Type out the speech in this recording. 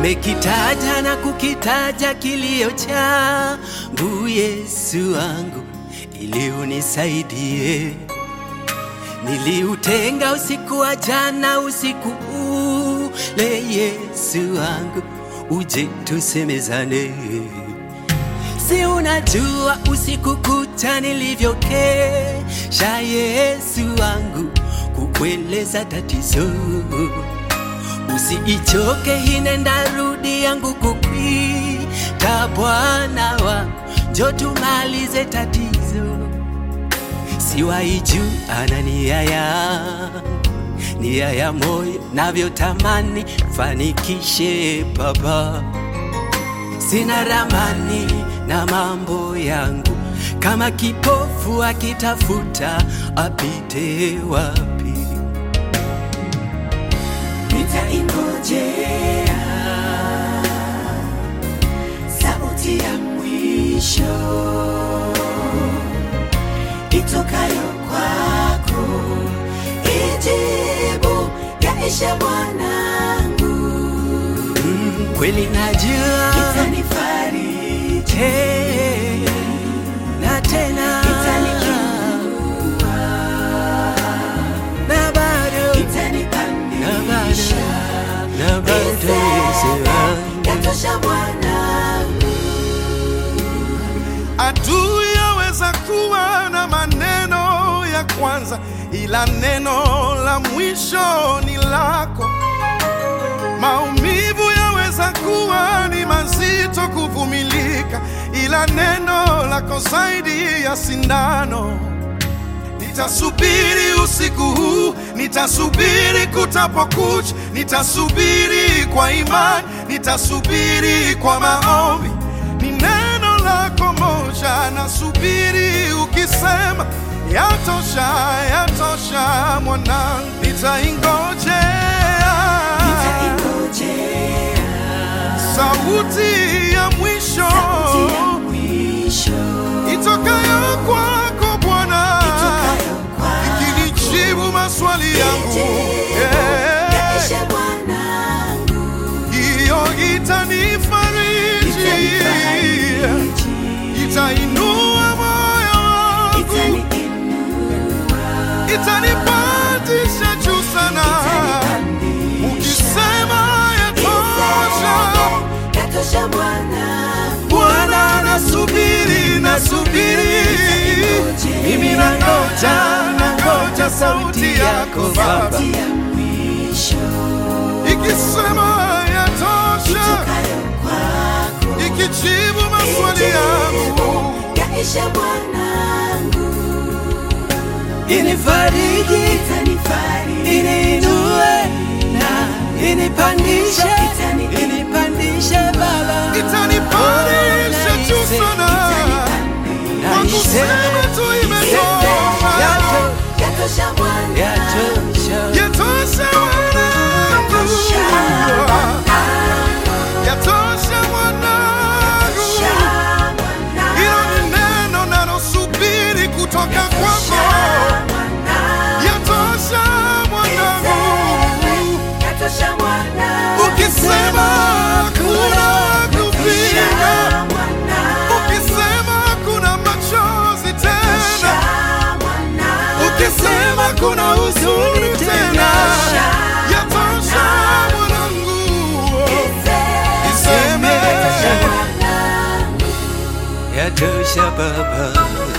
Nimekitaja na kukitaja kilio changu, Yesu wangu, ili unisaidie. Niliutenga usiku wa jana, usiku ule, Yesu wangu, uje tusemezane. Si unajua usiku kucha nilivyokesha, Yesu wangu, kukueleza tatizo. Usiichoke hine ndarudi yangu kukwita, Bwana wangu, njo tumalize tatizo. Siwaiju ana nia yangu, nia ya moyo navyotamani fanikishe Baba sina ramani na mambo yangu, kama kipofu akitafuta apite wapi? nitaingojea sauti ya mwisho itokayo kwako, ijibu yaishe mwanangu, Mm, kweli najua itanifariji, Eh, na tena itaniinua, na bado na itanipandisha, bado na bado Yesu wangu. yatosha mwanangu. Adui yaweza kuwa na maneno ya kwanza, ila neno la mwisho ni lako. Maumivu yaweza kuwa ni mazito kuvumilika, ila neno lako zaidi ya sindano. Nitasubiri usiku huu, nitasubiri kutapokucha, nitasubiri kwa imani, nitasubiri kwa maombi. Ni neno lako moja, nasubiri ukisema, yatosha, yatosha mwanangu, nitaingojea Nitaingojea sauti ya mwisho sauti ya mwisho itokayo kwako Bwana itokayo kwako, ikinijibu maswali yangu ijibu Eh, yaishe mwanangu, hiyo itanifariji itanifariji, itainua moyo wangu itaniinua, itanipandisha juu sana itanipandisha, ukisema yatosha yatosha mwanangu, Bwana nasubiri nasubiri mimi nangoja nangoja sauti yako Baba sauti ya mwisho ikisema yatosha itokayo kwako, ikijibu maswali yangu yaishe mwanangu, Inifariji, itanifariji, iniinue na inipandishe, Itani- inipandishe Baba, itanipandisha juu sana kwa kusema tu imetosha Yato- yatosha mwanangu, yatosha. yatosha wanangu yatosha mwanangu hilo ni neno nalosubiri kutoka kwako yatosha mwanangu ukisema kuna kupinga ukisema kuna machozi tena ukisema kuna huzuni tena yatosha mwanangu iseme Yatosha Baba,